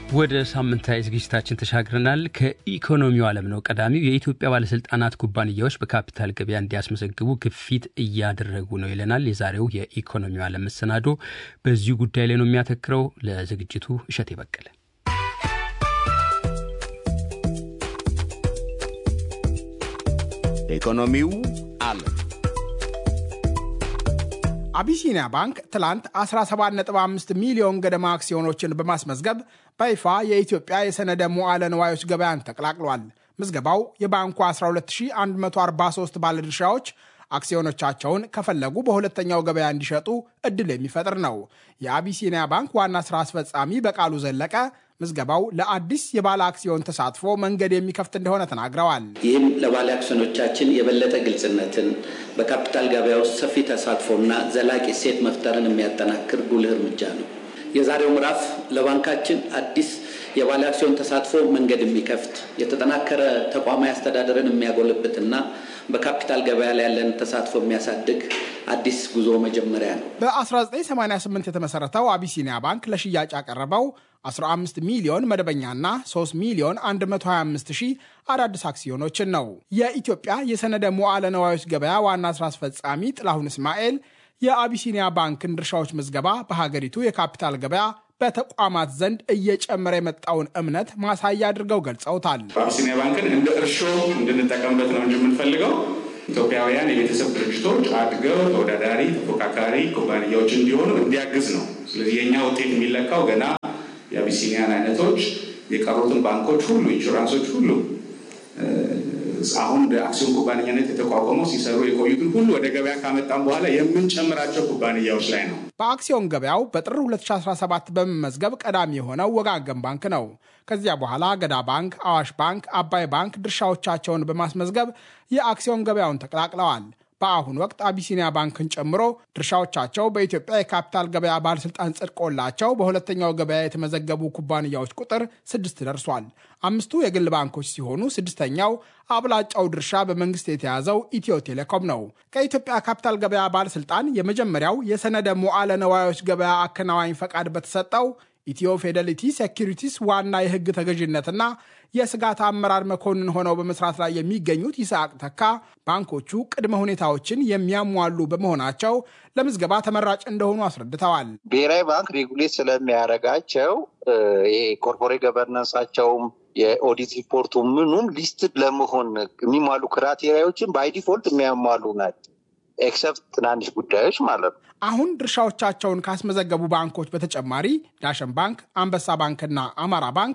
ወደ ሳምንታዊ ዝግጅታችን ተሻግረናል። ከኢኮኖሚው ዓለም ነው ቀዳሚው። የኢትዮጵያ ባለስልጣናት ኩባንያዎች በካፒታል ገበያ እንዲያስመዘግቡ ግፊት እያደረጉ ነው ይለናል የዛሬው የኢኮኖሚው ዓለም መሰናዶ። በዚሁ ጉዳይ ላይ ነው የሚያተክረው። ለዝግጅቱ እሸት በቀለ ኢኮኖሚው ዓለም አቢሲኒያ ባንክ ትላንት 17.5 ሚሊዮን ገደማ አክሲዮኖችን በማስመዝገብ በይፋ የኢትዮጵያ የሰነደ ሙዓለ ንዋዮች ገበያን ተቀላቅሏል። ምዝገባው የባንኩ 12143 ባለድርሻዎች አክሲዮኖቻቸውን ከፈለጉ በሁለተኛው ገበያ እንዲሸጡ እድል የሚፈጥር ነው። የአቢሲኒያ ባንክ ዋና ስራ አስፈጻሚ በቃሉ ዘለቀ ምዝገባው ለአዲስ የባለ አክሲዮን ተሳትፎ መንገድ የሚከፍት እንደሆነ ተናግረዋል። ይህም ለባለ አክሲዮኖቻችን የበለጠ ግልጽነትን፣ በካፒታል ገበያ ውስጥ ሰፊ ተሳትፎና ዘላቂ እሴት መፍጠርን የሚያጠናክር ጉልህ እርምጃ ነው። የዛሬው ምዕራፍ ለባንካችን አዲስ የባለ አክሲዮን ተሳትፎ መንገድ የሚከፍት የተጠናከረ ተቋማዊ አስተዳደርን የሚያጎለብትና በካፒታል ገበያ ላይ ያለን ተሳትፎ የሚያሳድግ አዲስ ጉዞ መጀመሪያ ነው። በ1988 የተመሰረተው አቢሲኒያ ባንክ ለሽያጭ ያቀረበው 15 ሚሊዮን መደበኛና 3 ሚሊዮን 125 ሺህ አዳዲስ አክሲዮኖችን ነው። የኢትዮጵያ የሰነደ ሙዓለ ነዋዮች ገበያ ዋና ስራ አስፈጻሚ ጥላሁን እስማኤል የአቢሲኒያ ባንክን ድርሻዎች ምዝገባ በሀገሪቱ የካፒታል ገበያ በተቋማት ዘንድ እየጨመረ የመጣውን እምነት ማሳያ አድርገው ገልጸውታል። አቢሲኒያ ባንክን እንደ እርሾ እንድንጠቀምበት ነው እንጂ የምንፈልገው ኢትዮጵያውያን የቤተሰብ ድርጅቶች አድገው ተወዳዳሪ ተፎካካሪ ኩባንያዎች እንዲሆኑ እንዲያግዝ ነው። ስለዚህ የእኛ ውጤት የሚለካው ገና የአቢሲኒያን አይነቶች የቀሩትን ባንኮች ሁሉ ኢንሹራንሶች ሁሉ አሁን በአክሲዮን ኩባንያነት የተቋቋመው ሲሰሩ የቆዩትን ሁሉ ወደ ገበያ ካመጣም በኋላ የምንጨምራቸው ኩባንያዎች ላይ ነው። በአክሲዮን ገበያው በጥር 2017 በመመዝገብ ቀዳሚ የሆነው ወጋገን ባንክ ነው። ከዚያ በኋላ ገዳ ባንክ፣ አዋሽ ባንክ፣ አባይ ባንክ ድርሻዎቻቸውን በማስመዝገብ የአክሲዮን ገበያውን ተቀላቅለዋል። በአሁኑ ወቅት አቢሲኒያ ባንክን ጨምሮ ድርሻዎቻቸው በኢትዮጵያ የካፒታል ገበያ ባለስልጣን ጽድቆላቸው በሁለተኛው ገበያ የተመዘገቡ ኩባንያዎች ቁጥር ስድስት ደርሷል። አምስቱ የግል ባንኮች ሲሆኑ ስድስተኛው አብላጫው ድርሻ በመንግስት የተያዘው ኢትዮ ቴሌኮም ነው። ከኢትዮጵያ ካፒታል ገበያ ባለስልጣን የመጀመሪያው የሰነደ ሙዓለ ነዋዮች ገበያ አከናዋኝ ፈቃድ በተሰጠው ኢትዮ ፊዴሊቲ ሴኪሪቲስ ዋና የህግ ተገዥነትና የስጋት አመራር መኮንን ሆነው በመስራት ላይ የሚገኙት ይስሐቅ ተካ ባንኮቹ ቅድመ ሁኔታዎችን የሚያሟሉ በመሆናቸው ለምዝገባ ተመራጭ እንደሆኑ አስረድተዋል። ብሔራዊ ባንክ ሬጉሌት ስለሚያደርጋቸው ይሄ ኮርፖሬት ገቨርነንሳቸውም የኦዲት ሪፖርቱ ምኑም ሊስትድ ለመሆን የሚሟሉ ክራቴሪያዎችን ባይ ዲፎልት የሚያሟሉ ናቸው። ኤክሰፕት ትናንሽ ጉዳዮች ማለት ነው። አሁን ድርሻዎቻቸውን ካስመዘገቡ ባንኮች በተጨማሪ ዳሸን ባንክ፣ አንበሳ ባንክና አማራ ባንክ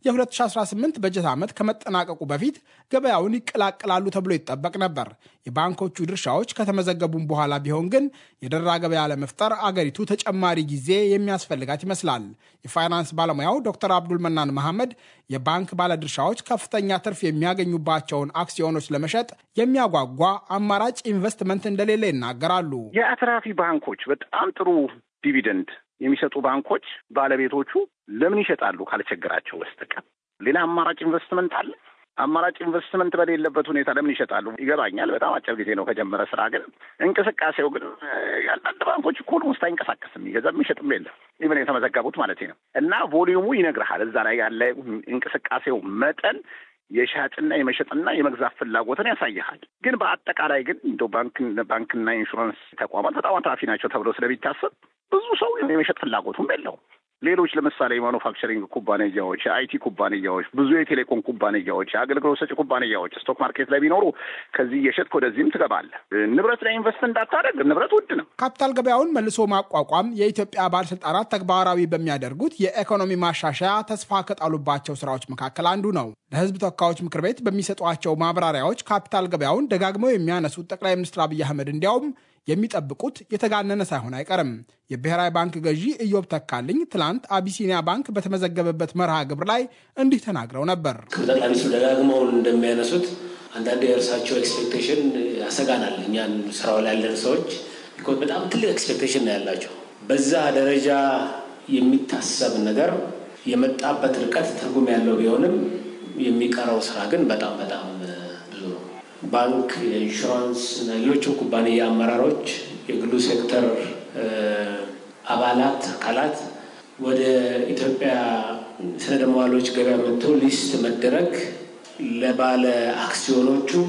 የ2018 በጀት ዓመት ከመጠናቀቁ በፊት ገበያውን ይቀላቅላሉ ተብሎ ይጠበቅ ነበር። የባንኮቹ ድርሻዎች ከተመዘገቡም በኋላ ቢሆን ግን የደራ ገበያ ለመፍጠር አገሪቱ ተጨማሪ ጊዜ የሚያስፈልጋት ይመስላል። የፋይናንስ ባለሙያው ዶክተር አብዱል መናን መሐመድ የባንክ ባለድርሻዎች ከፍተኛ ትርፍ የሚያገኙባቸውን አክሲዮኖች ለመሸጥ የሚያጓጓ አማራጭ ኢንቨስትመንት እንደሌለ ይናገራሉ። የአትራፊ ባንኮች በጣም ጥሩ ዲቪደንድ የሚሰጡ ባንኮች ባለቤቶቹ ለምን ይሸጣሉ ካልቸገራቸው በስተቀር ሌላ አማራጭ ኢንቨስትመንት አለ? አማራጭ ኢንቨስትመንት በሌለበት ሁኔታ ለምን ይሸጣሉ? ይገባኛል። በጣም አጭር ጊዜ ነው ከጀመረ ስራ። ግን እንቅስቃሴው ግን አንዳንድ ባንኮች እኮ ውስጥ አይንቀሳቀስም፣ የሚገዛ የሚሸጥም የለም። ኢቨን የተመዘገቡት ማለት ነው። እና ቮሊዩሙ ይነግርሃል እዛ ላይ ያለ እንቅስቃሴው መጠን የሻጭና የመሸጥና የመግዛት ፍላጎትን ያሳይሃል። ግን በአጠቃላይ ግን እንደው ባንክና ኢንሹራንስ ተቋማት በጣም አትራፊ ናቸው ተብሎ ስለሚታሰብ ብዙ ሰው የመሸጥ ፍላጎቱም የለውም። ሌሎች ለምሳሌ የማኑፋክቸሪንግ ኩባንያዎች፣ የአይቲ ኩባንያዎች፣ ብዙ የቴሌኮም ኩባንያዎች፣ የአገልግሎት ሰጪ ኩባንያዎች ስቶክ ማርኬት ላይ ቢኖሩ ከዚህ እየሸጥክ ወደዚህም ትገባለህ። ንብረት ላይ ኢንቨስት እንዳታደርግ፣ ንብረት ውድ ነው። ካፒታል ገበያውን መልሶ ማቋቋም የኢትዮጵያ ባለስልጣናት ተግባራዊ በሚያደርጉት የኢኮኖሚ ማሻሻያ ተስፋ ከጣሉባቸው ስራዎች መካከል አንዱ ነው። ለሕዝብ ተወካዮች ምክር ቤት በሚሰጧቸው ማብራሪያዎች ካፒታል ገበያውን ደጋግመው የሚያነሱት ጠቅላይ ሚኒስትር አብይ አህመድ እንዲያውም የሚጠብቁት የተጋነነ ሳይሆን አይቀርም። የብሔራዊ ባንክ ገዢ ኢዮብ ተካልኝ ትላንት አቢሲኒያ ባንክ በተመዘገበበት መርሃ ግብር ላይ እንዲህ ተናግረው ነበር። ጠቅላይ ሚኒስትሩ ደጋግመው እንደሚያነሱት አንዳንድ የእርሳቸው ኤክስፔክቴሽን ያሰጋናል። እኛን ስራው ላይ ያለን ሰዎች በጣም ትልቅ ኤክስፔክቴሽን ነው ያላቸው። በዛ ደረጃ የሚታሰብ ነገር የመጣበት ርቀት ትርጉም ያለው ቢሆንም የሚቀረው ስራ ግን በጣም በጣም ብዙ ነው። ባንክ፣ የኢንሹራንስ እና ሌሎችም ኩባንያ አመራሮች፣ የግሉ ሴክተር አባላት አካላት ወደ ኢትዮጵያ ሰነደ መዋዕሎች ገበያ መጥተው ሊስት መደረግ ለባለ አክሲዮኖቹም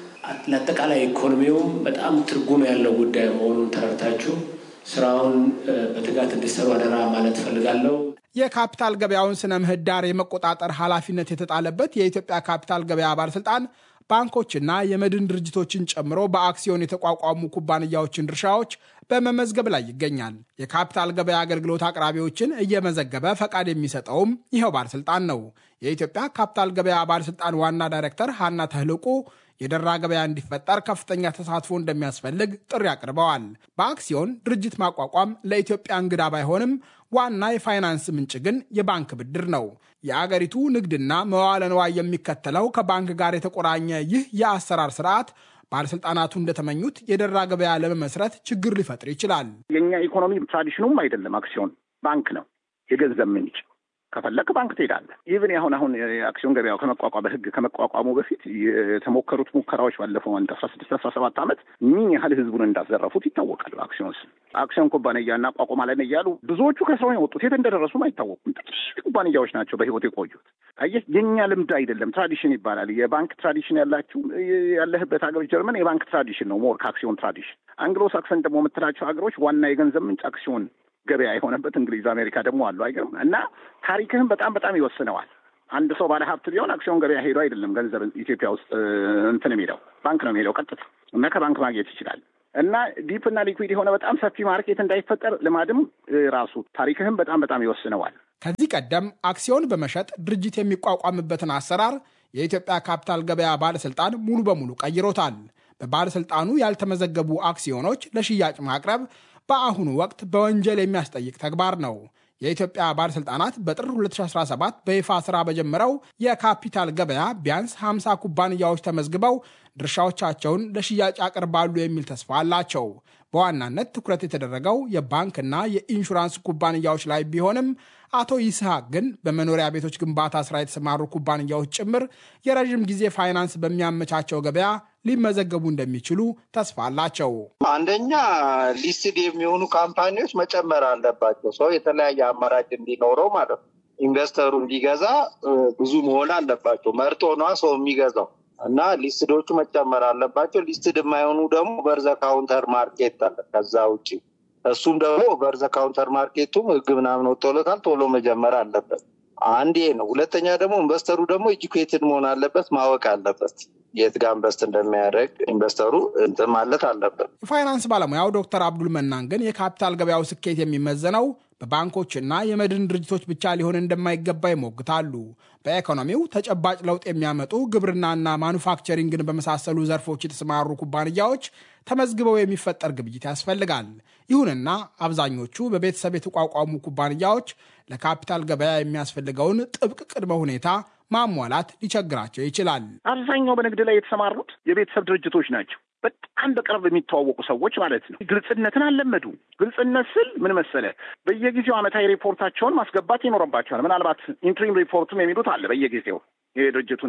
ለአጠቃላይ ኢኮኖሚውም በጣም ትርጉም ያለው ጉዳይ መሆኑን ተረድታችሁ ስራውን በትጋት እንዲሰሩ አደራ ማለት እፈልጋለሁ። የካፒታል ገበያውን ስነ ምህዳር የመቆጣጠር ኃላፊነት የተጣለበት የኢትዮጵያ ካፒታል ገበያ ባለስልጣን ባንኮችና የመድን ድርጅቶችን ጨምሮ በአክሲዮን የተቋቋሙ ኩባንያዎችን ድርሻዎች በመመዝገብ ላይ ይገኛል። የካፒታል ገበያ አገልግሎት አቅራቢዎችን እየመዘገበ ፈቃድ የሚሰጠውም ይኸው ባለስልጣን ነው። የኢትዮጵያ ካፒታል ገበያ ባለስልጣን ዋና ዳይሬክተር ሀና ተህልቁ የደራ ገበያ እንዲፈጠር ከፍተኛ ተሳትፎ እንደሚያስፈልግ ጥሪ አቅርበዋል። በአክሲዮን ድርጅት ማቋቋም ለኢትዮጵያ እንግዳ ባይሆንም ዋና የፋይናንስ ምንጭ ግን የባንክ ብድር ነው። የአገሪቱ ንግድና መዋለ ንዋይ የሚከተለው ከባንክ ጋር የተቆራኘ ይህ የአሰራር ስርዓት ባለስልጣናቱ እንደተመኙት የደራ ገበያ ለመመስረት ችግር ሊፈጥር ይችላል። የእኛ ኢኮኖሚ ትራዲሽኑም አይደለም አክሲዮን ባንክ ነው፣ የገንዘብ ምንጭ ከፈለክ ባንክ ትሄዳለህ። ኢቭን አሁን አሁን የአክሲዮን ገበያው ከመቋቋም በህግ ከመቋቋሙ በፊት የተሞከሩት ሙከራዎች ባለፈው አንድ አስራ ስድስት አስራ ሰባት ዓመት ምን ያህል ህዝቡን እንዳዘረፉት ይታወቃል። አክሲዮን ስም አክሲዮን ኩባንያ እናቋቁማለን እያሉ ብዙዎቹ ከስራው የወጡት የት እንደደረሱም አይታወቁም። ጥቂት ኩባንያዎች ናቸው በህይወት የቆዩት። አየህ የእኛ ልምድ አይደለም፣ ትራዲሽን ይባላል። የባንክ ትራዲሽን ያላችሁ ያለህበት ሀገሮች ጀርመን የባንክ ትራዲሽን ነው ሞር ከአክሲዮን ትራዲሽን። አንግሎ ሳክሰን ደግሞ የምትላቸው ሀገሮች ዋና የገንዘብ ምንጭ አክሲዮን ገበያ የሆነበት እንግሊዝ፣ አሜሪካ ደግሞ አሉ። አይገርም? እና ታሪክህም በጣም በጣም ይወስነዋል። አንድ ሰው ባለ ሀብት ቢሆን አክሲዮን ገበያ ሄዶ አይደለም ገንዘብ ኢትዮጵያ ውስጥ እንትን የሚሄደው ባንክ ነው የሚሄደው ቀጥታ እና ከባንክ ማግኘት ይችላል። እና ዲፕ እና ሊኩዊድ የሆነ በጣም ሰፊ ማርኬት እንዳይፈጠር ልማድም ራሱ ታሪክህም በጣም በጣም ይወስነዋል። ከዚህ ቀደም አክሲዮን በመሸጥ ድርጅት የሚቋቋምበትን አሰራር የኢትዮጵያ ካፒታል ገበያ ባለስልጣን ሙሉ በሙሉ ቀይሮታል። በባለስልጣኑ ያልተመዘገቡ አክሲዮኖች ለሽያጭ ማቅረብ በአሁኑ ወቅት በወንጀል የሚያስጠይቅ ተግባር ነው። የኢትዮጵያ ባለሥልጣናት በጥር 2017 በይፋ ሥራ በጀመረው የካፒታል ገበያ ቢያንስ 50 ኩባንያዎች ተመዝግበው ድርሻዎቻቸውን ለሽያጭ ያቀርባሉ የሚል ተስፋ አላቸው። በዋናነት ትኩረት የተደረገው የባንክና የኢንሹራንስ ኩባንያዎች ላይ ቢሆንም አቶ ይስሐቅ ግን በመኖሪያ ቤቶች ግንባታ ስራ የተሰማሩ ኩባንያዎች ጭምር የረዥም ጊዜ ፋይናንስ በሚያመቻቸው ገበያ ሊመዘገቡ እንደሚችሉ ተስፋ አላቸው። አንደኛ ሊስትድ የሚሆኑ ካምፓኒዎች መጨመር አለባቸው። ሰው የተለያየ አማራጭ እንዲኖረው ማለት ነው። ኢንቨስተሩ እንዲገዛ ብዙ መሆን አለባቸው። መርጦ ነዋ ሰው የሚገዛው እና ሊስትዶቹ መጨመር አለባቸው። ሊስትድ የማይሆኑ ደግሞ በርዘ ካውንተር ማርኬት አለ ከዛ ውጭ እሱም ደግሞ በርዘ ካውንተር ማርኬቱም ህግ ምናምን ወጥቶለታል። ቶሎ መጀመር አለበት። አንድ ነው። ሁለተኛ ደግሞ ኢንቨስተሩ ደግሞ ኤጁኬትድ መሆን አለበት፣ ማወቅ አለበት የት ጋር ኢንቨስት እንደሚያደርግ ኢንቨስተሩ እንትን ማለት አለበት። የፋይናንስ ባለሙያው ዶክተር አብዱል መናን ግን የካፒታል ገበያው ስኬት የሚመዘነው በባንኮችና የመድን ድርጅቶች ብቻ ሊሆን እንደማይገባ ይሞግታሉ። በኢኮኖሚው ተጨባጭ ለውጥ የሚያመጡ ግብርናና ማኑፋክቸሪንግን በመሳሰሉ ዘርፎች የተሰማሩ ኩባንያዎች ተመዝግበው የሚፈጠር ግብይት ያስፈልጋል። ይሁንና አብዛኞቹ በቤተሰብ የተቋቋሙ ኩባንያዎች ለካፒታል ገበያ የሚያስፈልገውን ጥብቅ ቅድመ ሁኔታ ማሟላት ሊቸግራቸው ይችላል። አብዛኛው በንግድ ላይ የተሰማሩት የቤተሰብ ድርጅቶች ናቸው። በጣም በቅርብ የሚተዋወቁ ሰዎች ማለት ነው። ግልጽነትን አልለመዱ። ግልጽነት ስል ምን መሰለ፣ በየጊዜው ዓመታዊ ሪፖርታቸውን ማስገባት ይኖርባቸዋል። ምናልባት ኢንትሪም ሪፖርቱም የሚሉት አለ በየጊዜው የድርጅቱን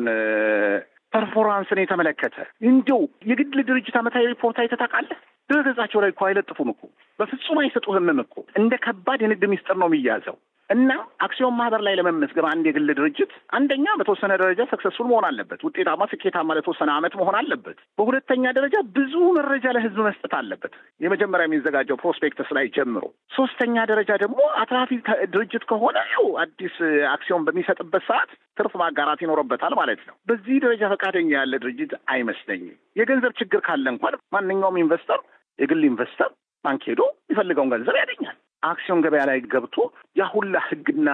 ፐርፎርማንስን የተመለከተ እንዲው የግል ድርጅት ዓመታዊ ሪፖርት አይተህ ታውቃለህ? ድረገጻቸው ላይ እኮ አይለጥፉም እኮ በፍጹም አይሰጡህምም እኮ እንደ ከባድ የንግድ ሚስጥር ነው የሚያዘው። እና አክሲዮን ማህበር ላይ ለመመዝገብ አንድ የግል ድርጅት አንደኛ በተወሰነ ደረጃ ሰክሰስፉል መሆን አለበት፣ ውጤታማ ስኬታማ ለተወሰነ ዓመት መሆን አለበት። በሁለተኛ ደረጃ ብዙ መረጃ ለህዝብ መስጠት አለበት፣ የመጀመሪያ የሚዘጋጀው ፕሮስፔክተስ ላይ ጀምሮ። ሶስተኛ ደረጃ ደግሞ አትራፊ ድርጅት ከሆነ ያው አዲስ አክሲዮን በሚሰጥበት ሰዓት ትርፍ ማጋራት ይኖርበታል ማለት ነው። በዚህ ደረጃ ፈቃደኛ ያለ ድርጅት አይመስለኝም። የገንዘብ ችግር ካለ እንኳን ማንኛውም ኢንቨስተር የግል ኢንቨስተር ባንክ ሄዶ የሚፈልገውን ገንዘብ ያገኛል። አክሲዮን ገበያ ላይ ገብቶ ያ ሁላ ህግና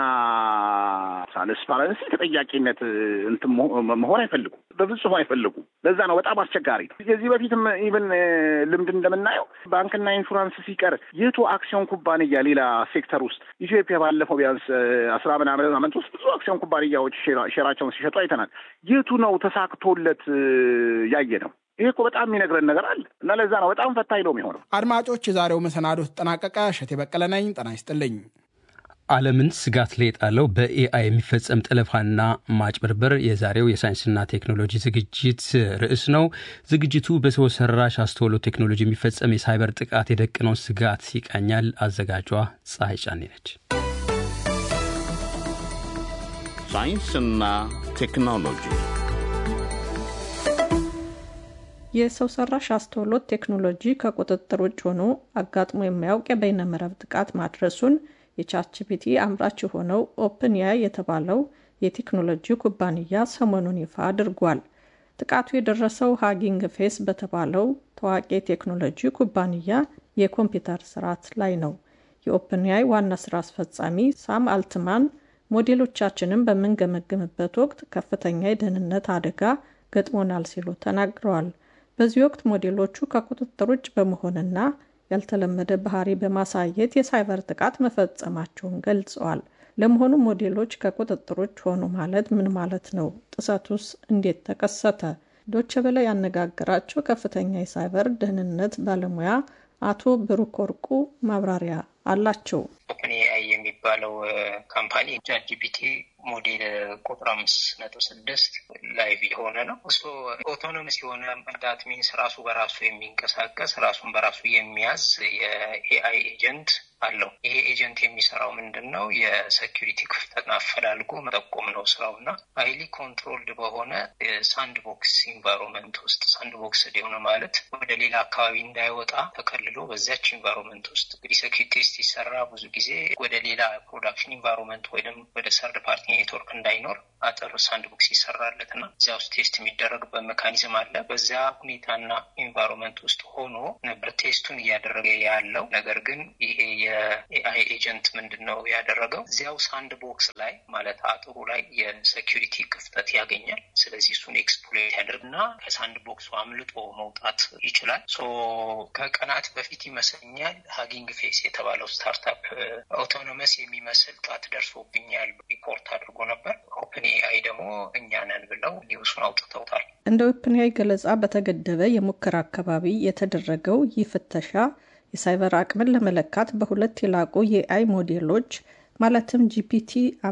ትራንስፓረንሲ ተጠያቂነት እንትን መሆን አይፈልጉም፣ በፍጹም አይፈልጉም። ለዛ ነው በጣም አስቸጋሪ ነው። የዚህ በፊትም ኢቨን ልምድ እንደምናየው ባንክና ኢንሹራንስ ሲቀር የቱ አክሲዮን ኩባንያ ሌላ ሴክተር ውስጥ ኢትዮጵያ ባለፈው ቢያንስ አስራ ምናምን ዓመት ውስጥ ብዙ አክሲዮን ኩባንያዎች ሼራቸውን ሲሸጡ አይተናል። የቱ ነው ተሳክቶለት ያየ ነው? ይሄ እኮ በጣም የሚነግረን ነገር አለ እና ለዛ ነው በጣም ፈታኝ ነው የሚሆነው። አድማጮች፣ የዛሬው መሰናዶ ተጠናቀቀ። እሸቴ በቀለ ነኝ። ጤና ይስጥልኝ። ዓለምን ስጋት ላይ የጣለው በኤአይ የሚፈጸም ጠለፋና ማጭበርበር የዛሬው የሳይንስና ቴክኖሎጂ ዝግጅት ርዕስ ነው። ዝግጅቱ በሰው ሰራሽ አስተውሎ ቴክኖሎጂ የሚፈጸም የሳይበር ጥቃት የደቀነውን ስጋት ይቃኛል። አዘጋጇ ፀሐይ ጫኔ ነች። ሳይንስና ቴክኖሎጂ የሰው ሰራሽ አስተውሎት ቴክኖሎጂ ከቁጥጥር ውጭ ሆኖ አጋጥሞ የማያውቅ የበይነመረብ ጥቃት ማድረሱን የቻችፒቲ አምራች የሆነው ኦፕን ያይ የተባለው የቴክኖሎጂ ኩባንያ ሰሞኑን ይፋ አድርጓል። ጥቃቱ የደረሰው ሃጊንግ ፌስ በተባለው ታዋቂ የቴክኖሎጂ ኩባንያ የኮምፒውተር ስርዓት ላይ ነው። የኦፕንያይ ዋና ስራ አስፈጻሚ ሳም አልትማን ሞዴሎቻችንን በምንገመግምበት ወቅት ከፍተኛ የደህንነት አደጋ ገጥሞናል ሲሉ ተናግረዋል። በዚህ ወቅት ሞዴሎቹ ከቁጥጥር ውጭ በመሆንና ያልተለመደ ባህሪ በማሳየት የሳይበር ጥቃት መፈጸማቸውን ገልጸዋል። ለመሆኑ ሞዴሎች ከቁጥጥር ውጭ ሆኑ ማለት ምን ማለት ነው? ጥሰቱስ እንዴት ተከሰተ? ዶቼ ቬለ ያነጋገራቸው ከፍተኛ የሳይበር ደህንነት ባለሙያ አቶ ብሩክ ወርቁ ማብራሪያ አላቸው። ኦፕን ኤአይ የሚባለው ካምፓኒ ቻት ጂፒቲ ሞዴል ቁጥር አምስት ነጥብ ስድስት ላይቭ የሆነ ነው። እሱ ኦቶኖምስ የሆነ ዳት ሚንስ ራሱ በራሱ የሚንቀሳቀስ ራሱን በራሱ የሚያዝ የኤአይ ኤጀንት አለው። ይሄ ኤጀንት የሚሰራው ምንድን ነው? የሴኪሪቲ ክፍተትን አፈላልጎ መጠቆም ነው ስራው እና ሀይሊ ኮንትሮልድ በሆነ ሳንድ ቦክስ ኢንቫይሮንመንት ውስጥ ሳንድ ቦክስ የሆነ ማለት ወደ ሌላ አካባቢ እንዳይወጣ ተከልሎ በዚያች ኢንቫይሮንመንት ውስጥ እንግዲህ ሴኪሪቲ ቴስት ሲሰራ ብዙ ጊዜ ወደ ሌላ ፕሮዳክሽን ኢንቫይሮንመንት ወይም ወደ ሰርድ ፓርቲ ኔትወርክ እንዳይኖር አጥር ሳንድ ቦክስ ይሰራለት እና እዚያ ውስጥ ቴስት የሚደረግበት ሜካኒዝም አለ። በዚያ ሁኔታና ኢንቫይሮንመንት ውስጥ ሆኖ ነበር ቴስቱን እያደረገ ያለው። ነገር ግን ይሄ የኤአይ ኤጀንት ምንድን ነው ያደረገው? እዚያው ሳንድ ቦክስ ላይ ማለት አጥሩ ላይ የሴኪሪቲ ክፍተት ያገኛል። ስለዚህ እሱን ኤክስፕሎይት ያደርግና ከሳንድ ቦክሱ አምልጦ መውጣት ይችላል። ሶ ከቀናት በፊት ይመስለኛል ሀጊንግ ፌስ የተባለው ስታርታፕ አውቶኖመስ የሚመስል ጥቃት ደርሶብኛል ሪፖርት አድርጎ ነበር። ኦፕን ኤአይ ደግሞ እኛ ነን ብለው ኒውሱን አውጥተውታል። እንደ ኦፕን ኤአይ ገለጻ በተገደበ የሙከራ አካባቢ የተደረገው ይህ ፍተሻ የሳይበር አቅምን ለመለካት በሁለት የላቁ የኤአይ ሞዴሎች ማለትም ጂፒቲ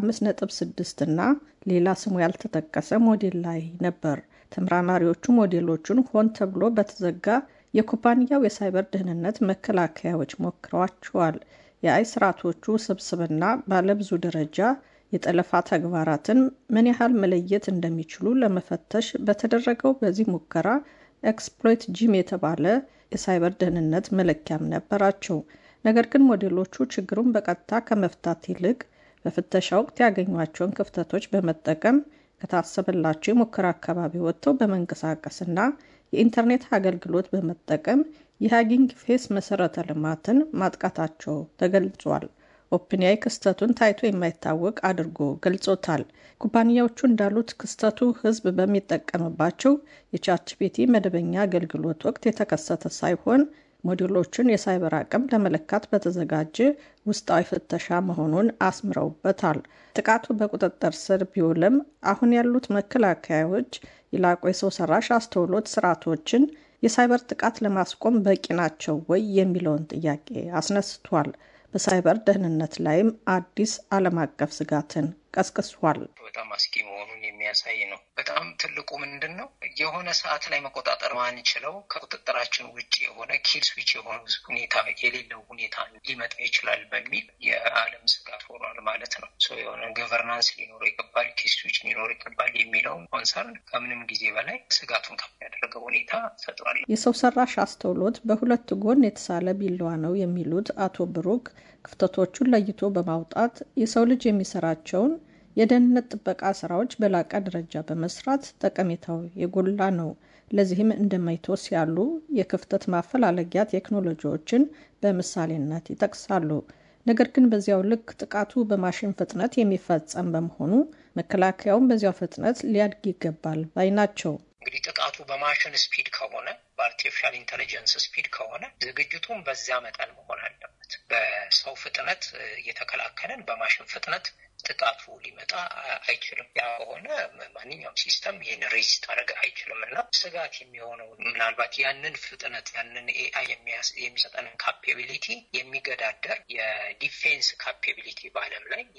5.6 እና ሌላ ስሙ ያልተጠቀሰ ሞዴል ላይ ነበር። ተመራማሪዎቹ ሞዴሎቹን ሆን ተብሎ በተዘጋ የኩባንያው የሳይበር ደህንነት መከላከያዎች ሞክረዋቸዋል። የአይ ስርዓቶቹ ስብስብና ባለብዙ ደረጃ የጠለፋ ተግባራትን ምን ያህል መለየት እንደሚችሉ ለመፈተሽ በተደረገው በዚህ ሙከራ ኤክስፕሎይት ጂም የተባለ የሳይበር ደህንነት መለኪያም ነበራቸው። ነገር ግን ሞዴሎቹ ችግሩን በቀጥታ ከመፍታት ይልቅ በፍተሻ ወቅት ያገኟቸውን ክፍተቶች በመጠቀም ከታሰበላቸው የሙከራ አካባቢ ወጥተው በመንቀሳቀስና የኢንተርኔት አገልግሎት በመጠቀም የሃጊንግ ፌስ መሰረተ ልማትን ማጥቃታቸው ተገልጿል። ኦፕንያይ ክስተቱን ታይቶ የማይታወቅ አድርጎ ገልጾታል። ኩባንያዎቹ እንዳሉት ክስተቱ ሕዝብ በሚጠቀምባቸው የቻትጂፒቲ መደበኛ አገልግሎት ወቅት የተከሰተ ሳይሆን ሞዴሎችን የሳይበር አቅም ለመለካት በተዘጋጀ ውስጣዊ ፍተሻ መሆኑን አስምረውበታል። ጥቃቱ በቁጥጥር ስር ቢውልም አሁን ያሉት መከላከያዎች የላቁ የሰው ሰራሽ አስተውሎት ስርዓቶችን የሳይበር ጥቃት ለማስቆም በቂ ናቸው ወይ የሚለውን ጥያቄ አስነስቷል። በሳይበር ደህንነት ላይም አዲስ ዓለም አቀፍ ስጋትን ቀስቅሷል። በጣም አስጊ መሆኑን የሚያሳይ ነው። በጣም ትልቁ ምንድን ነው የሆነ ሰዓት ላይ መቆጣጠር ማንችለው ከቁጥጥራችን ውጭ የሆነ ኪል ስዊች የሆነ ሁኔታ የሌለው ሁኔታ ሊመጣ ይችላል በሚል የዓለም ስጋት ሆኗል ማለት ነው። የሆነ ገቨርናንስ ሊኖረው ይገባል፣ ኪል ስዊች ሊኖረው ይገባል የሚለውን ኮንሰርን ከምንም ጊዜ በላይ ስጋቱን ከፍ ያደረገው ሁኔታ ፈጥሯል። የሰው ሰራሽ አስተውሎት በሁለት ጎን የተሳለ ቢላዋ ነው የሚሉት አቶ ብሩክ ክፍተቶቹን ለይቶ በማውጣት የሰው ልጅ የሚሰራቸውን የደህንነት ጥበቃ ስራዎች በላቀ ደረጃ በመስራት ጠቀሜታው የጎላ ነው። ለዚህም እንደ ማይቶስ ያሉ የክፍተት ማፈላለጊያ ቴክኖሎጂዎችን በምሳሌነት ይጠቅሳሉ። ነገር ግን በዚያው ልክ ጥቃቱ በማሽን ፍጥነት የሚፈጸም በመሆኑ መከላከያውን በዚያው ፍጥነት ሊያድግ ይገባል ባይ ናቸው። እንግዲህ ጥቃቱ በማሽን ስፒድ ከሆነ በአርቲፊሻል ኢንቴሊጀንስ ስፒድ ከሆነ ዝግጅቱም በዚያ መጠን መሆን አለበት። በሰው ፍጥነት እየተከላከልን በማሽን ፍጥነት ጥቃቱ ሊመጣ አይችልም። ያ ከሆነ ማንኛውም ሲስተም ይህን ሬዚስት አደረገ አይችልም እና ስጋት የሚሆነው ምናልባት ያንን ፍጥነት ያንን ኤአይ የሚሰጠንን ካፔቢሊቲ የሚገዳደር የዲፌንስ ካፔቢሊቲ በዓለም ላይ የትኛው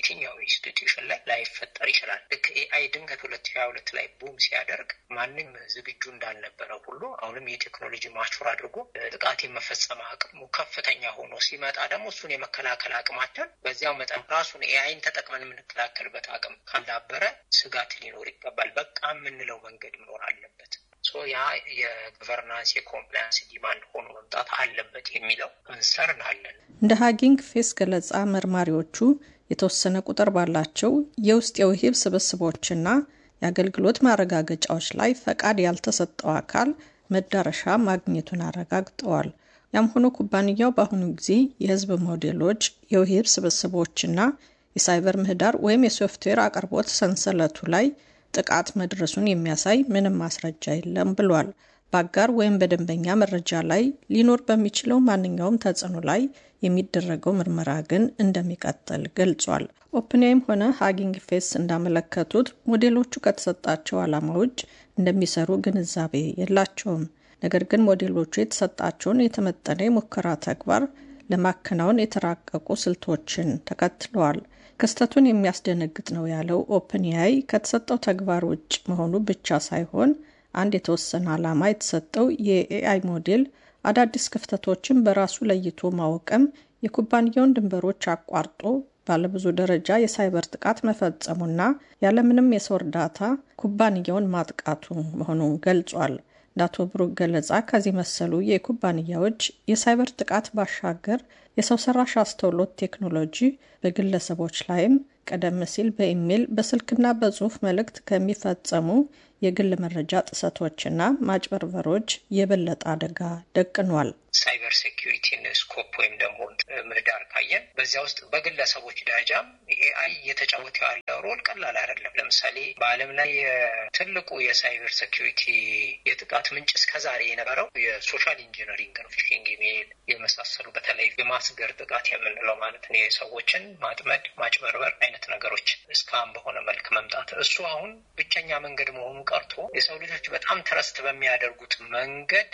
ኢንስቲትዩሽን ላይ ላይፈጠር ይችላል። ልክ ኤአይ ድንገት ሁለት ሺ ሀያ ሁለት ላይ ቡም ሲያደርግ ማንም ዝግጁ እንዳልነበረ ሁሉ አሁንም የቴክኖሎጂ ማቹር አድርጎ ጥቃት የመፈጸም አቅሙ ከፍተኛ ሆኖ ሲመጣ ደግሞ እሱን የመከላከል አቅማችን በዚያው መጠን ራሱን ኤአይን ተጠቅመን የምንከላከልበት አቅም ካላበረ ስጋት ሊኖር ይገባል። በቃ የምንለው መንገድ መኖር አለበት። ያ የገቨርናንስ የኮምፕላያንስ ዲማንድ ሆኖ መምጣት አለበት የሚለው ኮንሰርን አለን። እንደ ሀጊንግ ፌስ ገለጻ መርማሪዎቹ የተወሰነ ቁጥር ባላቸው የውስጥ የውሂብ ስብስቦችና የአገልግሎት ማረጋገጫዎች ላይ ፈቃድ ያልተሰጠው አካል መዳረሻ ማግኘቱን አረጋግጠዋል። ያም ሆኖ ኩባንያው በአሁኑ ጊዜ የህዝብ ሞዴሎች፣ የውሂብ ስብስቦችና የሳይበር ምህዳር ወይም የሶፍትዌር አቅርቦት ሰንሰለቱ ላይ ጥቃት መድረሱን የሚያሳይ ምንም ማስረጃ የለም ብሏል። በአጋር ወይም በደንበኛ መረጃ ላይ ሊኖር በሚችለው ማንኛውም ተጽዕኖ ላይ የሚደረገው ምርመራ ግን እንደሚቀጥል ገልጿል። ኦፕንያይም ሆነ ሀጊንግ ፌስ እንዳመለከቱት ሞዴሎቹ ከተሰጣቸው ዓላማ ውጭ እንደሚሰሩ ግንዛቤ የላቸውም። ነገር ግን ሞዴሎቹ የተሰጣቸውን የተመጠነ የሙከራ ተግባር ለማከናወን የተራቀቁ ስልቶችን ተከትለዋል። ክስተቱን የሚያስደነግጥ ነው ያለው ኦፕንያይ ከተሰጠው ተግባር ውጭ መሆኑ ብቻ ሳይሆን አንድ የተወሰነ ዓላማ የተሰጠው የኤአይ ሞዴል አዳዲስ ክፍተቶችን በራሱ ለይቶ ማወቅም የኩባንያውን ድንበሮች አቋርጦ ባለብዙ ደረጃ የሳይበር ጥቃት መፈጸሙና ያለምንም የሰው እርዳታ ኩባንያውን ማጥቃቱ መሆኑን ገልጿል። እንደ አቶ ብሩክ ገለጻ ከዚህ መሰሉ የኩባንያዎች የሳይበር ጥቃት ባሻገር የሰው ሰራሽ አስተውሎት ቴክኖሎጂ በግለሰቦች ላይም ቀደም ሲል በኢሜይል በስልክና በጽሁፍ መልእክት ከሚፈጸሙ የግል መረጃ ጥሰቶችና ማጭበርበሮች የበለጠ አደጋ ደቅኗል። ሳይበር ሴኪሪቲን ስኮፕ ወይም ደግሞ ምህዳር ካየን በዚያ ውስጥ በግለሰቦች ደረጃም ኤአይ እየተጫወተ ያለው ሮል ቀላል አይደለም። ለምሳሌ በዓለም ላይ ትልቁ የሳይበር ሴኪሪቲ የጥቃት ምንጭ እስከዛሬ የነበረው የሶሻል ኢንጂነሪንግ ነው። ፊሽንግ ኢሜይል የመሳሰሉ በተለይ የማስገር ጥቃት የምንለው ማለት ነው። የሰዎችን ማጥመድ፣ ማጭበርበር አይነት ነገሮች እስካሁን በሆነ መልክ መምጣት እሱ አሁን ብቸኛ መንገድ መሆኑ ቀርቶ የሰው ልጆች በጣም ትረስት በሚያደርጉት መንገድ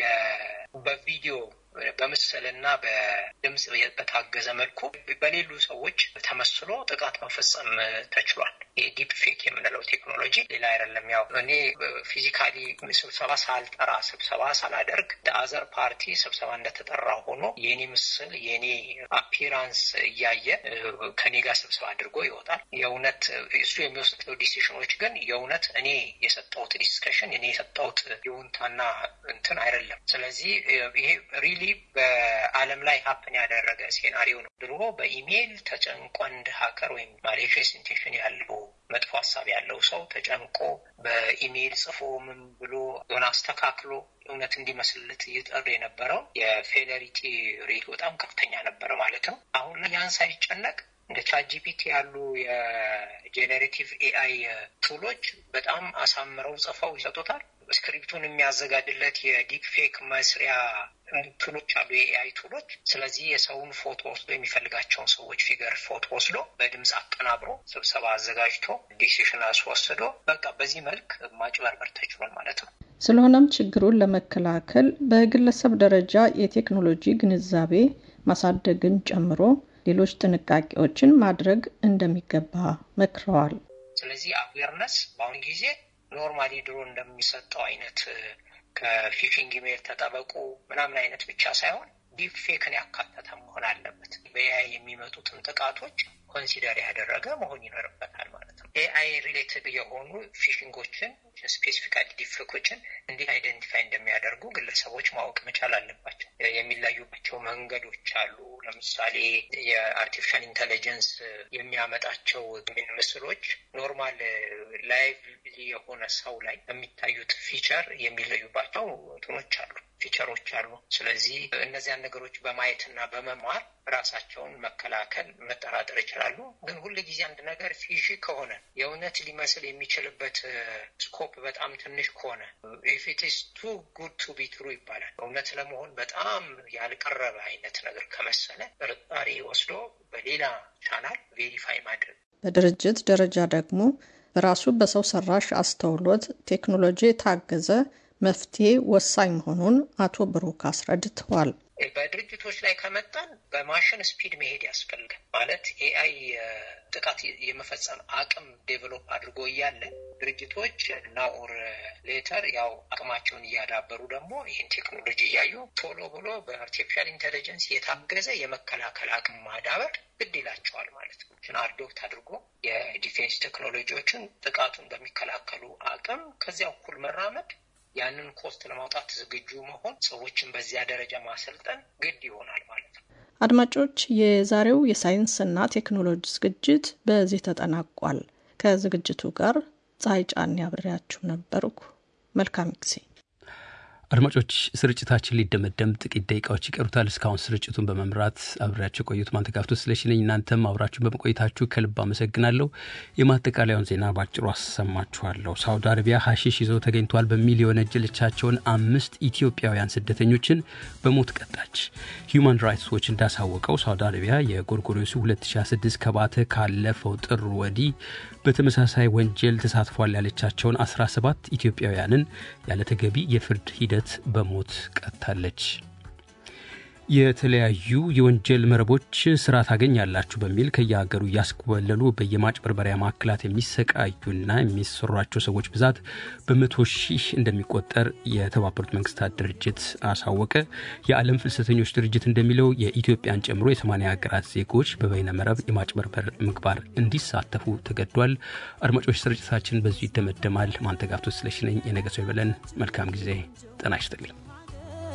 በቪዲዮ በምስልና በድምፅ በታገዘ መልኩ በሌሉ ሰዎች ተመስሎ ጥቃት መፈጸም ተችሏል። የዲፕ ፌክ የምንለው ቴክኖሎጂ ሌላ አይደለም። ያው እኔ ፊዚካሊ ስብሰባ ሳልጠራ ስብሰባ ሳላደርግ አዘር ፓርቲ ስብሰባ እንደተጠራ ሆኖ የኔ ምስል የኔ አፒራንስ እያየ ከኔ ጋር ስብሰባ አድርጎ ይወጣል። የእውነት እሱ የሚወስደው ዲሲሽኖች ግን የእውነት እኔ የሰጠሁት ዲስከሽን እኔ የሰጠሁት የውንታና እንትን አይደለም። ስለዚህ ይሄ ሪሊ በዓለም ላይ ሀፕን ያደረገ ሴናሪዮ ነው። ድሮ በኢሜይል ተጨንቆ እንደ ሀከር ወይም ማሌሽየስ ኢንቴንሽን ያለው መጥፎ ሀሳብ ያለው ሰው ተጨንቆ በኢሜይል ጽፎ ምን ብሎ ሆነ አስተካክሎ እውነት እንዲመስልለት ይጥር የነበረው የፌለሪቲ ሬት በጣም ከፍተኛ ነበረ ማለት ነው። አሁን ላይ ያን ሳይጨነቅ እንደ ቻትጂፒቲ ያሉ የጄኔሬቲቭ ኤአይ ቱሎች በጣም አሳምረው ጽፈው ይሰጡታል። ስክሪፕቱን የሚያዘጋጅለት የዲፕ ፌክ መስሪያ ቱሎች አሉ፣ የኤአይ ቱሎች። ስለዚህ የሰውን ፎቶ ወስዶ የሚፈልጋቸውን ሰዎች ፊገር ፎቶ ወስዶ በድምፅ አቀናብሮ ስብሰባ አዘጋጅቶ ዲሲሽን አስወስዶ በቃ በዚህ መልክ ማጭበርበር ተችሏል ማለት ነው። ስለሆነም ችግሩን ለመከላከል በግለሰብ ደረጃ የቴክኖሎጂ ግንዛቤ ማሳደግን ጨምሮ ሌሎች ጥንቃቄዎችን ማድረግ እንደሚገባ መክረዋል። ስለዚህ አዌርነስ በአሁኑ ጊዜ ኖርማሊ ድሮ እንደሚሰጠው አይነት ከፊሽንግ ኢሜል ተጠበቁ ምናምን አይነት ብቻ ሳይሆን ዲፕ ፌክን ያካተተ መሆን አለበት። በኤአይ የሚመጡትን ጥቃቶች ኮንሲደር ያደረገ መሆን ይኖርበታል ማለት ነው። ኤአይ ሪሌትድ የሆኑ ፊሽንጎችን ስፔሲፊካሊ ዲፌኮችን እንዴት አይደንቲፋይ እንደሚያደርጉ ግለሰቦች ማወቅ መቻል አለባቸው። የሚለዩባቸው መንገዶች አሉ። ለምሳሌ የአርቲፊሻል ኢንቴሊጀንስ የሚያመጣቸው ምስሎች ኖርማል ላይቭ የሆነ ሰው ላይ የሚታዩት ፊቸር የሚለዩባቸው እንትኖች አሉ ፊቸሮች አሉ። ስለዚህ እነዚያን ነገሮች በማየትና በመማር ራሳቸውን መከላከል መጠራጠር ይችላሉ። ግን ሁል ጊዜ አንድ ነገር ፊሺ ከሆነ የእውነት ሊመስል የሚችልበት ስኮፕ በጣም ትንሽ ከሆነ ኢፊትስ ቱ ጉድ ቱ ቢ ትሩ ይባላል። እውነት ለመሆን በጣም ያልቀረበ አይነት ነገር ከመሰለ ጥርጣሬ ወስዶ በሌላ ቻናል ቬሪፋይ ማድረግ። በድርጅት ደረጃ ደግሞ በራሱ በሰው ሰራሽ አስተውሎት ቴክኖሎጂ የታገዘ መፍትሄ ወሳኝ መሆኑን አቶ ብሩክ አስረድተዋል። በድርጅቶች ላይ ከመጣን በማሽን ስፒድ መሄድ ያስፈልጋል። ማለት ኤአይ ጥቃት የመፈጸም አቅም ዴቨሎፕ አድርጎ እያለ ድርጅቶች ናኦር ሌተር ያው አቅማቸውን እያዳበሩ ደግሞ ይህን ቴክኖሎጂ እያዩ ቶሎ ብሎ በአርቲፊሻል ኢንቴሊጀንስ የታገዘ የመከላከል አቅም ማዳበር ግድ ይላቸዋል ማለት ነው። አዶፕት አድርጎ የዲፌንስ ቴክኖሎጂዎችን ጥቃቱን በሚከላከሉ አቅም ከዚያ እኩል መራመድ ያንን ኮስት ለማውጣት ዝግጁ መሆን ሰዎችን በዚያ ደረጃ ማሰልጠን ግድ ይሆናል ማለት ነው። አድማጮች፣ የዛሬው የሳይንስና ቴክኖሎጂ ዝግጅት በዚህ ተጠናቋል። ከዝግጅቱ ጋር ፀሐይ ጫን ያብሬያችሁ ነበርኩ። መልካም ጊዜ። አድማጮች ስርጭታችን ሊደመደም ጥቂት ደቂቃዎች ይቀሩታል። እስካሁን ስርጭቱን በመምራት አብሬያቸው የቆዩት ማንተጋፍቶ ስለሽነኝ፣ እናንተም አብራችሁ በመቆየታችሁ ከልብ አመሰግናለሁ። የማጠቃለያውን ዜና ባጭሩ አሰማችኋለሁ። ሳውዲ አረቢያ ሀሺሽ ይዘው ተገኝቷል በሚል የወነጀለቻቸውን አምስት ኢትዮጵያውያን ስደተኞችን በሞት ቀጣች። ሂዩማን ራይትስ ዎች እንዳሳወቀው ሳውዲ አረቢያ የጎርጎሮሱ 2026 ከባተ ካለፈው ጥር ወዲህ በተመሳሳይ ወንጀል ተሳትፏል ያለቻቸውን 17 ኢትዮጵያውያንን ያለተገቢ የፍርድ ሂደት በሞት ቀጥታለች። የተለያዩ የወንጀል መረቦች ስራ ታገኛላችሁ በሚል ከየሀገሩ እያስኮበለሉ በየማጭበርበሪያ ማዕከላት የሚሰቃዩና የሚሰሯቸው ሰዎች ብዛት በመቶ ሺህ እንደሚቆጠር የተባበሩት መንግስታት ድርጅት አሳወቀ። የዓለም ፍልሰተኞች ድርጅት እንደሚለው የኢትዮጵያን ጨምሮ የሰማንያ ሀገራት ዜጎች በበይነ መረብ የማጭበርበር ምግባር እንዲሳተፉ ተገዷል። አድማጮች፣ ስርጭታችን በዚሁ ይደመደማል። ማንተጋፍቶ ስለሽነኝ የነገ ሰው ይበለን። መልካም ጊዜ። ጤና ይስጥልኝ።